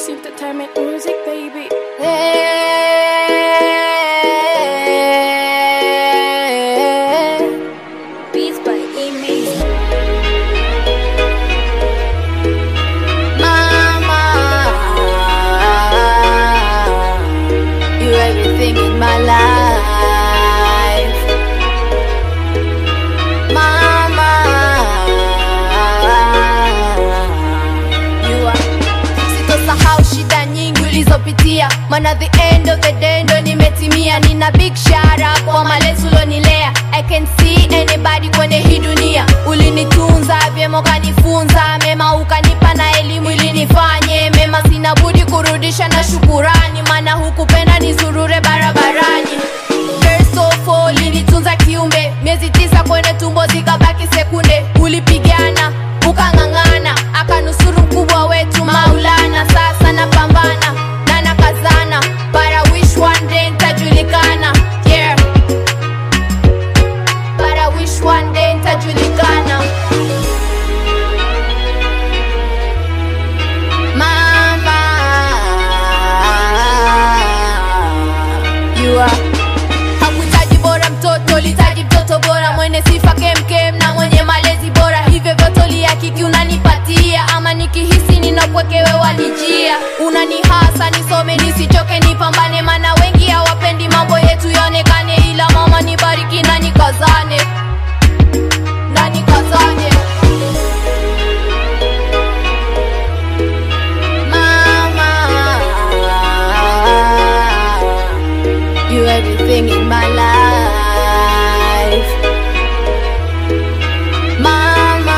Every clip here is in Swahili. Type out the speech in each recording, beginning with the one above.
It's entertainment music, baby. Beats by Image. Mama, you everything in my life. Mama, you are. Sitosahau shida nyingi ulizopitia, maana the end of the day ndo nimetimia. Nina big shout out kwa malezi ulonilea. I can see anybody kwenye hii dunia. Ulinitunza vyema, ukanifunza mema, ukanipa na elimu ili nifanye mema. Sina budi kurudisha na shukurani, maana hukupenda nizurure barabarani. First of all, ulinitunza kiumbe, miezi tisa kwenye tumbo zikabaki sekunde. Ulipigana ukang'ang'ana, akanusuru mkubwa wetu Maulana. Sasa napambana na nakazana, but I wish one day nitajulikana. Yeah. But I wish one day nitajulikana. Mama, you are hakuhitaji bora mtoto ulihitaji mtoto bora mwenye sifa kemkem na mwenye malezi bora hivyo vyote ulihakiki unanipatia ama nikihisi ninapwekewe wanijia unanihasa nisome nisichoke nipambane mana wengi hawapendi mambo yetu yaonekane ila mama nibariki na nikazane na nikazane Mama, you everything in my life. Mama,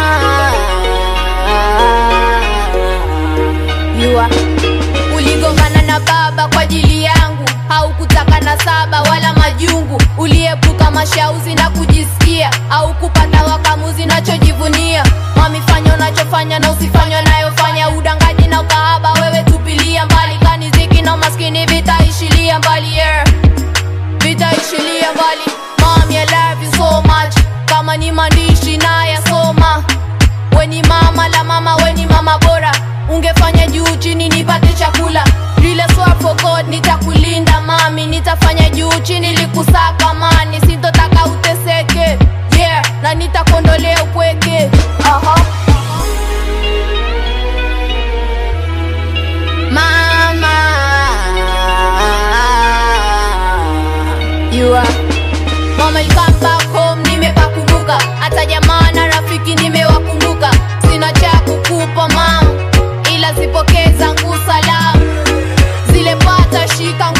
you are. Uligongana na baba kwa ajili yangu, haukutaka na saba wala majungu. Uliepuka mashauzi na kujisikia, au kupata wakamuzi nachojivunia. Mami, fanya unachofanya na usifanye unayofanya, udangaji na ukahaba, wewe tupilia mbali. Kaniziki na umaskini vitaishilia mbali, yeah vitaishilia mbali Mami, I love you so much kama ni maandishi na yasoma weni mama la mama weni mama bora ungefanya juu chini nipate chakula lile swear for God nitakulinda mami nitafanya juu chini likusaka mani sintotaka uteseke yeah na nitakondolea upweke Aha. Mama, you are Mama, you come back home, nimepakumbuka hata jamaa na rafiki nimewakumbuka. Sina cha kukupa mama, ila zipokee zangu salamu, zile pata shika